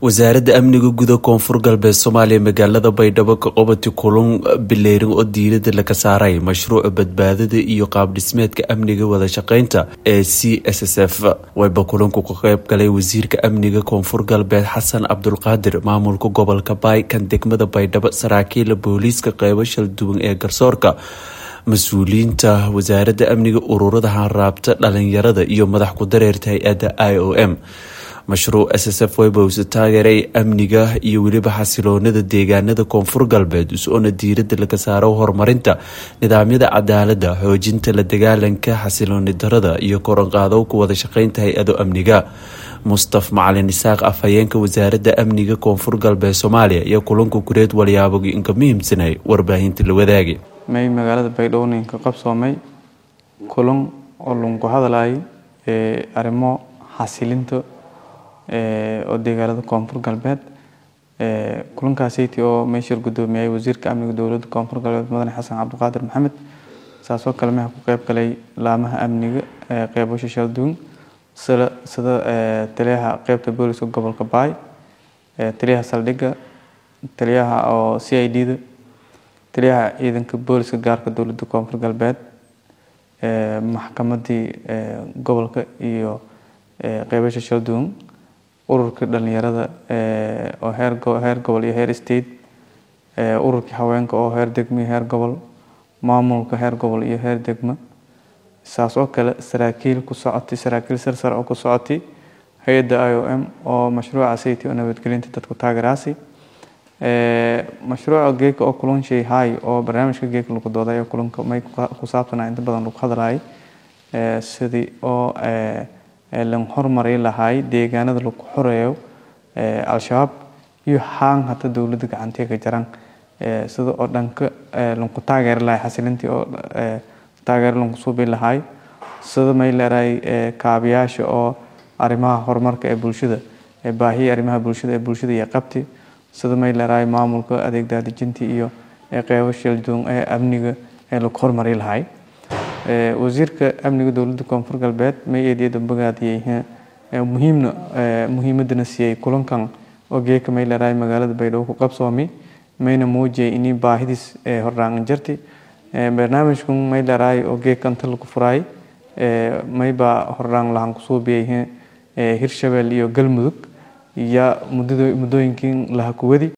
wasaaradda amniga guda koonfur galbeed soomaaliya magaalada baydhabo ka qabati kulan bileyrin oo diirada laga saaray mashruuca badbaadada iyo qaabdhismeedka amniga wada shaqeynta ee c s s f wayba kulanku ka qeyb galay wasiirka amniga koonfur galbeed xasan cabdulqaadir maamulka gobolka baay kan degmada baydhabo saraakiila booliiska qeybo shal duwan ee garsoorka mas-uuliyiinta wasaaradda amniga ururada hanraabta dhalinyarada iyo madax ku dareerta hay-adda i o m mashruuc s s f webowse taageeray amniga iyo weliba xasiloonada deegaanada koonfur galbeed is-oona diirada laga saaro horumarinta nidaamyada cadaalada xoojinta la dagaalanka xasilooni darada iyo koranqaadow ku wada shaqeynta hay-ado amniga mustaf macalin isaaq afhayeenka wasaaradda amniga koonfur galbeed soomaaliya iyo kulanka kureed walyaabogi inka muhiimsanay warbaahinta la wadaagi may magaalada baydhabo ninka qabsoomay kulan oo lunku hadlayay arrimo xasilinta oo deegaanada koonfur galbeed kulankaasiti oo meeshir gudoomiyay wasiirka amniga dowladda koonfur galbeed mudane xasan cabdiqaadir maxamed saasoo kale meha ku qeyb galay laamaha amniga qeybasha shalduun sida sida taliyaha qeybta booliska gobolka baay taliyaha saldhigga taliyaha oo c i d da taliyaha ciidanka booliska gaarka dowladda koonfur galbeed maxkamadii gobolka iyo qeybasha shalduun ururkii dhalinyarada oo heer heer gobol iyo heer state ururkii haweenka oo heer degmo iyo heer gobol maamulka heer gobol iyo heer degmo saas oo kale saraakiil ku socotay saraakiil sarsar oo ku socotay hay-adda i o m oo mashruuca city oo nabadgelinta dadku taageeraasi mashruuca geeka oo kulan shay hay oo barnaamijka geeka lagu dooday kulanka may ku saabsanaa inta badan lagu hadlayay sidii oo lan horumari lahaay deegaanada lagu xoreeyo al-shabaab iyo haan hata dowladda gacantii ka jaran sida oo dhanka lanku taageeri lahay xasilintii oo taageero lanku suubi lahaay sida may leedahay kaabiyaasha oo arrimaha horumarka ee bulshada baahiya arrimaha bulshada ee bulshada iyo qabti sida may leedahay maamulka adeeg daadejintii iyo qeybo shaldoon ee amniga ee lagu horumari lahay wasiirka amniga dowladda koonfur galbeed may eediyada bogaadiyey muhiimna muhiimadana siiyey kulankan oo geeka may leedahay magaalada baydhabo ku qabsoomi mayna muujiyay inii baahidiis hordhaangan jirti barnaamijkan may leedahay oo geeka inta lagu furaay maybaa hordhaan lahan kusuubiyey hirshabelle iyo galmudug iyo muddooyinkii laha kuwadi